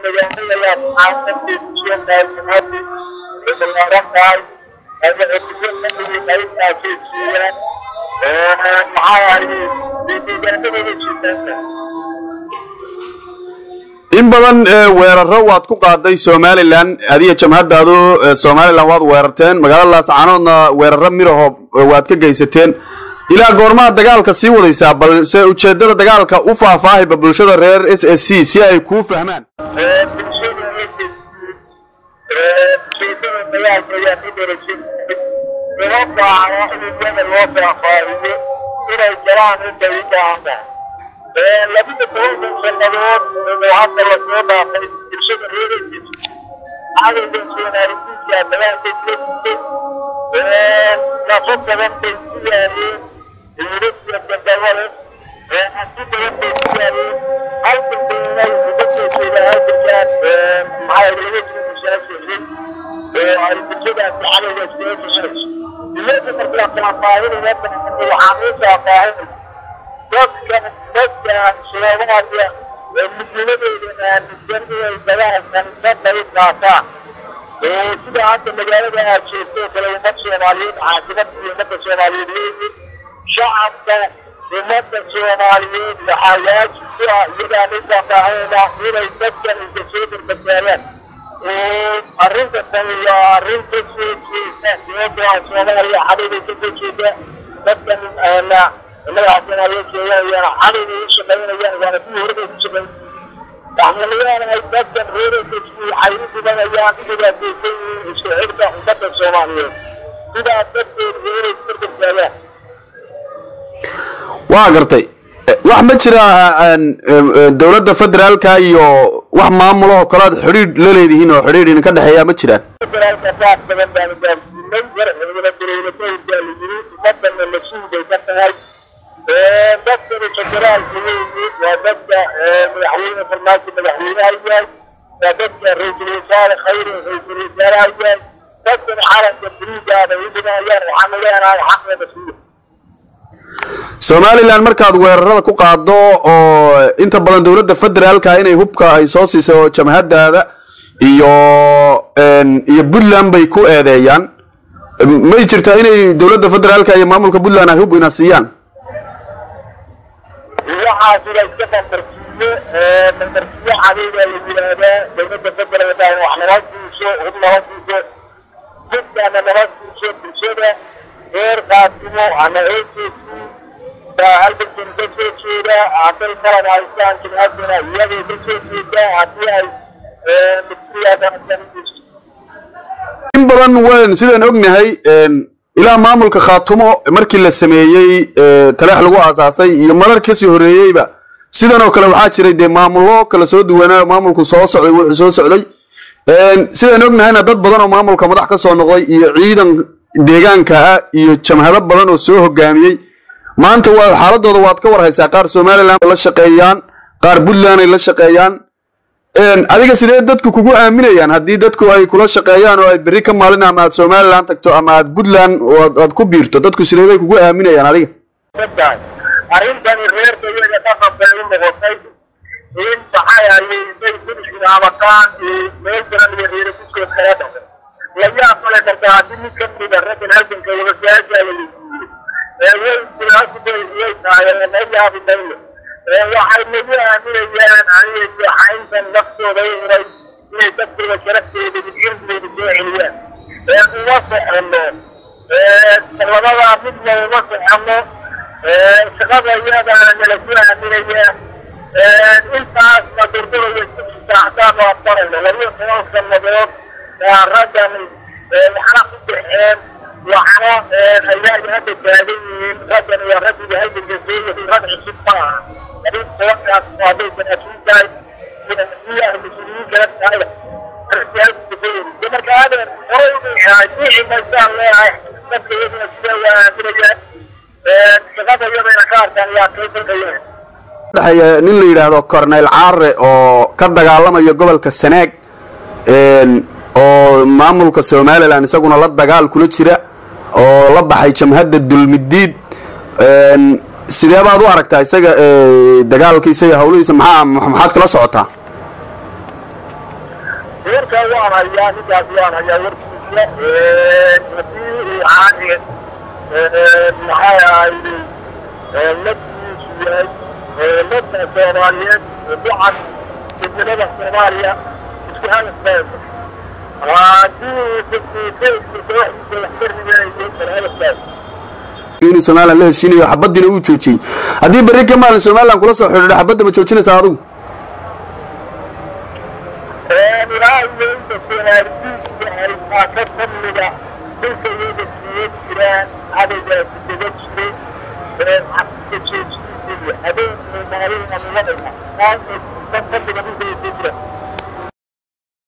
magaalada xaasadeediyo maalmaadi balaaran tahay ayaaasiiyaan maxaa ahaye deegaanadooda jiitaanka in badan weeraro waad ku qaaday somalilan adiga jamhadaadu somalilan waad weerarteen magaalada laascaanoodna weeraro miraho waad ka geysateen ilaa goormaha dagaalka sii wadaysaa balse ujeedada dagaalka u faahfaahiba bulshada reer s s c si ay kuu fahmaan ujeedada dagaalka ayaa ku darasin uma baahna in iyada loo faahfaahiyo inay galaan intay u baahan tahay labada tobankan sannadood oo hadda lasoo dhaafay bulshada reeraysa cadowga soomaalisiinka dagaalkay kula jirtay nafo badan bay ku yaayeen yurubiya gandabale hanti badan bay ku yaayeen halkan baynay uga soo jeeda halkankaan maxaa laga soo musaafiriyey oo ay bulshadaasi cadowga iskaga gashanayso iyada markaa faahfaahinaya waxaa loo faahfaahinaya dadka dadka soomaaliya ee muhiimadooda aaminsan inay dagaalkan ka qayb qaataan oo sida hadda magaalada aad joogto oo kale ummad soomaaliyeed caasimada iyo ummadda soomaaliyeed weeye shacabka ummadda soomaaliyeed waxaa waajib ku ah iyagaan u faahfaahinayna inay dadkan isa soo badbaadaan oo arrinta tani waa arrin ka soo jeeda sababtoo ah soomaaliya cadowday ka soo jeeda dadkan madaxa soomaaliyeed sheeganayaan cadowga u shaqaynayaan waana kuwii horeba ku shaqayn waxmalayaanahay dadkan reeraysaski waxay u dhibanayaan dhibaataysan yihiin isku xidhka ummadda soomaaliyeed sidaa darteed inay isbarbardaagaan waa gartay wax ma jira dowladda federaalka iyo wax maamulahoo kale aad xidhiidh la leedihiin oo xidhiidh idinka dhexeeya ma jiraan federaalka saas badan baanu gaarsiinay warxigana dowladooyinka la yiri ummadana mas-uul bay ka tahay dadkani federaalka weeye waa dadka madaxweyne farmaajo madaxweynaha yahay waa dadka ra-iisul wasaare khayre ra-iisul wasaaraha yahay dadkani calanka buluugaada u dhimanayaan waxaanu leenahay xaqna mas-uul somalilan markaad weerarada ku qaado oo inta badan dowladda federaalka inay hubka ay soo siisay oo jamhadaada iyo iyo puntland bay ku eedeeyaan may jirtaa inay dowladda federaalka iyo maamulka puntland ay hub ina siiyaan waxaas ila iska bandarsiiyo bandarsiyo cadayga la yidhaahdaa dowladda federaalka in wax nala siiso hub nala siiso hubkaana nala siiso bulshada reer qaasimo ama eesesi baa halbankan ka soo jeeda hadday qalan haystaan jimcadana iyagay ka soo jeedaa haddii ay in badan wn sidaan ognahay ilaa maamulka khaatumo markii la sameeyey taleex lagu aasaasay iyo marar kasii horeeyeyba sidan oo kale waxaa jiray dee maamullo kala soo duwanaa maamulku soo socday wuxuu soo socday sidaan ognahayna dad badan oo maamulka madax ka soo noqday iyo ciidan deegaanka ah iyo jamhado badan oo soo hogaamiyey maanta waa xaaladooda waad ka warhaysaa qaar somalilan la shaqeeyaan qaar puntland ay la shaqeeyaan adiga sidee dadku kugu aaminayaan haddii dadku ay kula shaqeeyaan oo ay berri ka maalin ama aad somalilan tagto ama aad puntland aad ku biirto dadku sidee bay kugu aaminayaan adiga arrintani reerka iyaga dhaqan bay u noqotay in maxay ayay bay guriga abataan meel badan iyo reere kuskood kala dhaqan layaa qale kartaa haddii mid ka mida raggan halganka wada saasaa la weydiiyey way silaasubay iyay tahay ma yaabi mayno waxay nagu aaminayaan aniga xayntan naftooda u huray inay dadkooda sharaftooda midcirdigooda soo celiyaan uma socono labadaa midna uma socono shaqada iyadaana nala ku aaminayaa intaasna durduraya isku saaxdaan waa barayno labiyo toban sannadood waa raggan waxna ku baxeen waxna ayaaga hadda taagan yihiin raggan iyo raggiga halganka soo yahay rag cusub ma aha labin tobankaas hadday sanaatiin tahay iyo mas-uuliyiin kala tahay raggi halganka soo yahay marka adeer horay u dhici maysaan leeyahay dadka iyaguna sida waa aaminayaan shaqada iyadayna ka arkaan yaa kay dalkayaan dhexeeya nin la yidhaahdo cornel caare oo ka dagaalamaya gobolka sanaag oo maamulka somalilan isaguna la dagaal kula jira oo la baxay jamhadda dulmidiid sidee baad u aragtaa isaga dagaalkiisa iyo hawlihiisa maxaa maxaad kala socotaa warkaa waan hayaa ninkaas waan hayaa warkiisa hadii uu caani maxay ahayde laftiisu yahay dadka soomaaliyeed ducan midnimada soomaaliya isku hadafaysa haddii fakiisaydka kooxdiisa wax ka ridayo kala hadafaysa inuu somalilan la heshiinayo xabadiina uu joojiyey haddii berri ka maalin somalilan kula soo xidhiidho xabadda ma joojinaysaa adigu ilaa iyo inta soomaalidiinta ay taaka kamida dhulka iyaga siiya jiraan cadaygaasi kaga jiray xabka joojintiisa habeen maalin amladayna taas kamida dhulka iyaga jira